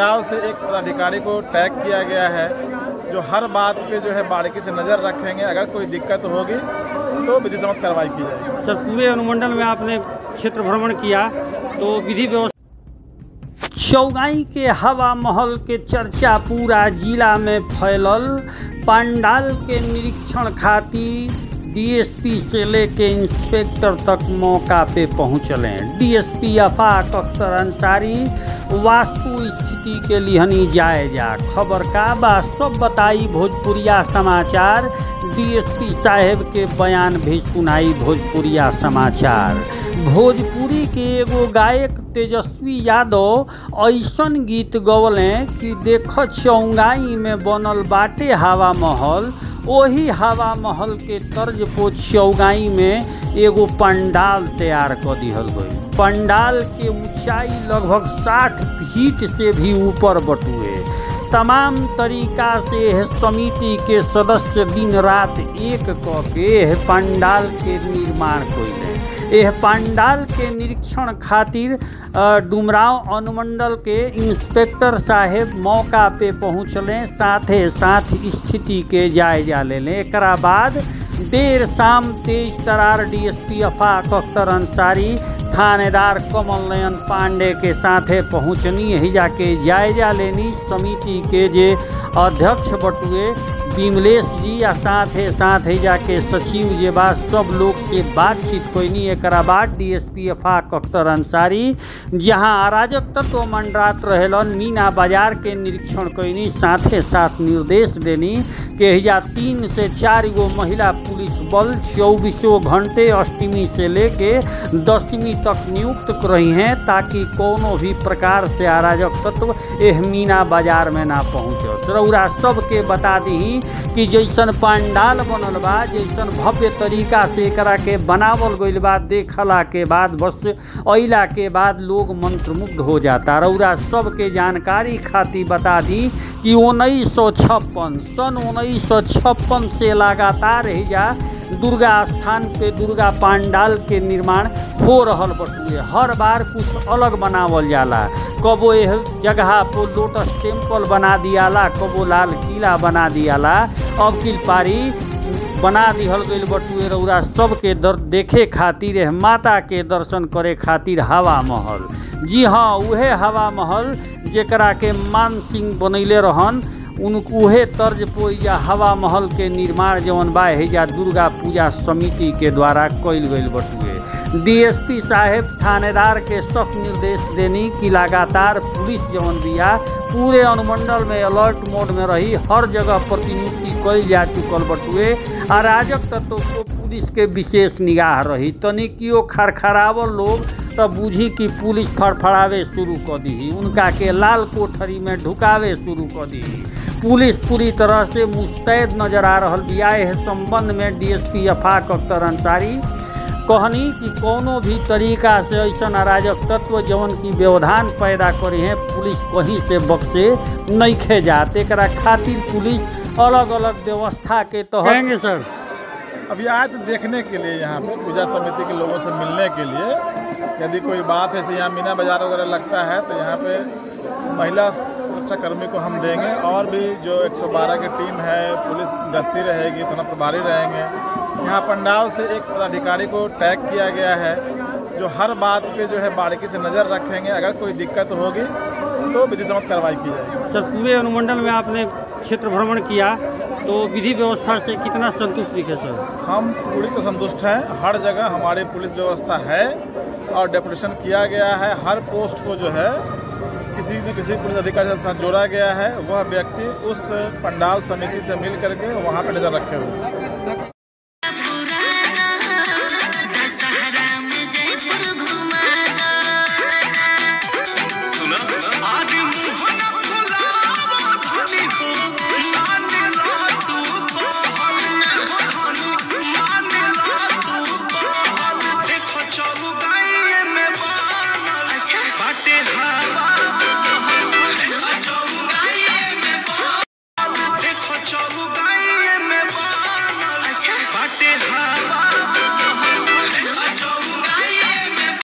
पंडाल से एक पदाधिकारी को टैग किया गया है जो हर बात पे जो है बारीकी से नज़र रखेंगे अगर कोई दिक्कत होगी तो विधि सम्मत कार्रवाई की जाएगी सर पूरे अनुमंडल में आपने क्षेत्र भ्रमण किया तो विधि व्यवस्था चौगाई के हवा महल के चर्चा पूरा जिला में फैलल पंडाल के निरीक्षण खातिर डीएसपी से लेके इंस्पेक्टर तक मौका पे पहुंचले डीएसपी अफाक अख्तर अंसारी वास्तु स्थिति के लिहनी जायजा खबर का बा सब बताई भोजपुरिया समाचार डीएसपी साहेब के बयान भी सुनाई भोजपुरिया समाचार भोजपुरी के एगो गायक तेजस्वी यादव ऐसन गीत गवले कि देख चौंगाई में बनल बाटे हवा महल ओही हवा महल के तर्ज पो चौगाई में एगो पंडाल तैयार कर दिहल गई पंडाल के ऊंचाई लगभग 60 फीट से भी ऊपर बटुए तमाम तरीका से यह समिति के सदस्य दिन रात एक क के यह पंडाल के निर्माण कैले यह पंडाल के निरीक्षण खातिर अ, डुमराव अनुमंडल के इंस्पेक्टर साहेब मौका पे पहुँचले साथे साथ स्थिति के जायजा ले लें एकरा बाद देर शाम तेज तरार डीएसपी अफाक अख्तर अंसारी थानेदार कमल नयन पांडे के साथे पहुँचनी ही जाके जायजा लेनी समिति के जे अध्यक्ष बटुए विमलेश जी आ साथे साथ ही जाके सचिव जे बा सब लोग से बातचीत कोईनी एकरा बाद डीएसपी अफाक अख्तर अंसारी जहां अराजक तत्व मंडरात रहेलन मीना बाजार के निरीक्षण कोईनी साथे साथ निर्देश देनी कि हिजा तीन से चार गो महिला पुलिस बल चौबीसों घंटे अष्टमी से लेके दसवीं तक नियुक्त रही हैं ताकि कोनो भी प्रकार से अराजक तत्व एह मीना बाजार में ना पहुँच रौरा सबके बता दी कि जैसन पंडाल बनल बा जैसन भव्य तरीका से एकरा के बनावल गइल बा देखला के बाद बस अइला के बाद लोग मंत्रमुग्ध हो जाता रौरा सबके जानकारी खातिर बता दी कि उन्नीस सौ छप्पन सन उन्नीस सौ छप्पन से लगातार ही जा दुर्गा स्थान पे दुर्गा पंडाल के निर्माण हो रहल बटुए हर बार कुछ अलग बनावल जाला कबो यह जगह पर लोटस टेम्पल बना दियाला कबो लाल किला बना दियाला अब किल पारी बना दिहल गइल बटुए रौरा सबके दर देखे खातिर एह माता के दर्शन करे खातिर हवा महल जी हाँ उहे हवा महल जेकरा के मान सिंह बनैले रहन उन उहे तर्ज पोइजा हवा महल के निर्माण जवन बा हेजा दुर्गा पूजा समिति के द्वारा कइल गइल बटुए डीएसपी साहेब थानेदार के सख्त निर्देश देनी कि लगातार पुलिस जवन बिया पूरे अनुमंडल में अलर्ट मोड में रही हर जगह प्रतिनियुक्ति कइल जा चुकल बटुए अराजक तत्व को पुलिस के विशेष निगाह रही तनिकियो खरखरावल लोग तो बुझी कि पुलिस फड़फड़ावे शुरू कर दी उनका के लाल कोठरी में ढुकावे शुरू कर दी पुलिस पूरी तरह से मुस्तैद नजर आ रहा बिया एह संबंध में डीएसपी अफाक अख्तर अंसारी कहनी कि कोनो भी तरीका से ऐसा अराजक तत्व जवन की व्यवधान पैदा करे हैं पुलिस कहीं से बक्से नहीं खे जाते एकरा खातिर पुलिस अलग अलग व्यवस्था के तहत कहेंगे सर अभी आए तो देखने के लिए यहाँ पे पूजा समिति के लोगों से मिलने के लिए यदि कोई बात है जैसे यहाँ मीना बाजार वगैरह लगता है तो यहाँ पे महिला सुरक्षा कर्मी को हम देंगे और भी जो 112 की टीम है पुलिस गश्ती रहेगी थाना प्रभारी रहेंगे यहाँ पंडाल से एक पदाधिकारी को टैग किया गया है जो हर बात पे जो है बारीकी से नज़र रखेंगे अगर कोई दिक्कत होगी तो विधि सम्मत कार्रवाई की जाएगी सर पूरे अनुमंडल में आपने क्षेत्र भ्रमण किया तो विधि व्यवस्था से कितना संतुष्ट दिखे सर हम पूरी तो संतुष्ट हैं हर जगह हमारी पुलिस व्यवस्था है और डेपुटेशन किया गया है हर पोस्ट को जो है किसी न किसी पुलिस अधिकारी के साथ जोड़ा गया है वह व्यक्ति उस पंडाल समिति से मिल करके वहाँ पर नज़र रखे हुए हैं